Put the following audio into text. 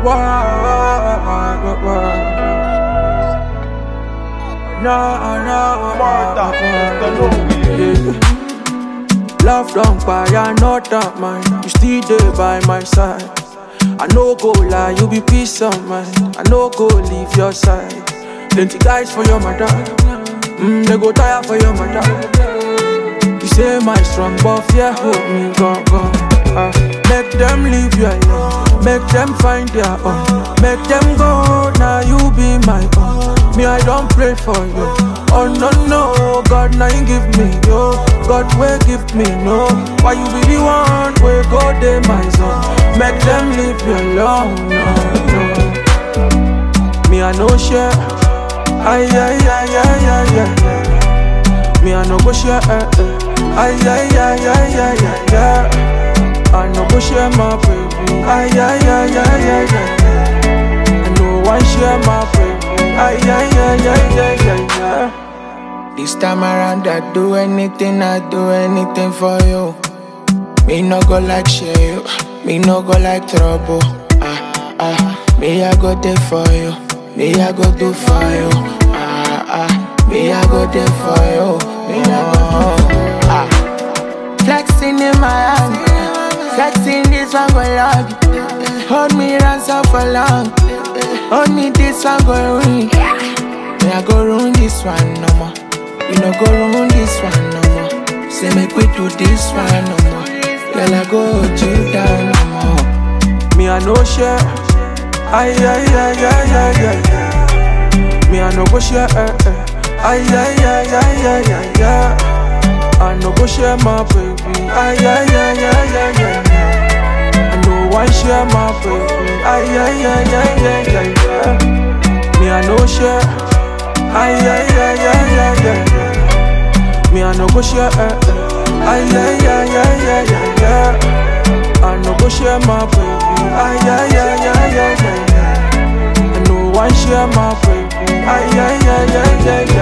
Why, why, why? No, no, Martha, Mr. Lonely. yeah. Love don't buy, I know that mine. You still there by my side. I no go lie, you be peace of mind. I no go leave your side. Plenty guys for your mother. Mm, they go tire for your mother. You say my strong buff, yeah, hold me, go, go. Uh, make them leave you alone. Make them find their own. Make them go, now you be my own. Me, I don't pray for you. Oh no, no, God, now you give me, yo. God, will give me, no. Why you be the one, where go, they my son. Make them leave you alone, no, no. Me, I no share. Ay, ay, ay, ay, ay, ay, ay. Me, I no go share. Eh, eh. Ay, ay, ay, ay, ay, ay, ay. I no go share my baby. Ay, ay, ay, ay, ay, ay. I no one share my baby. Ay, ay, ay, ay, ay, ay, ay. This time around, I do anything, I do anything for you. Me no go like share you, me no go like trouble. Ah ah, me I go there for you, me I go do for you. Ah ah, me I go there for you, me I go do. Ah, flexing in my hand, flexing this one go long. Hold me ransom for long, hold me this one go ring. Me I go ruin this one no more. You no go ruin this one no more. Say make we do this one no more. Girl I go hold you down no more. Me I no share. Ay ay ay ay ay ay. ay. Me I no go share. Eh, eh. Ay ay ay ay ay ay ay. I no go share my baby. Ay ay ay ay ay ay. ay. I no one share my baby. Ay ay ay ay ay ay ay. Me I no share. Ay ay ay ay ay ay. ay. Me I no go share. Eh, eh. Ay ay ay ay ay ay ay. I no go share my baby. Ay ay ay ay ay ay. ay. I no one share my baby. Ay ay ay ay ay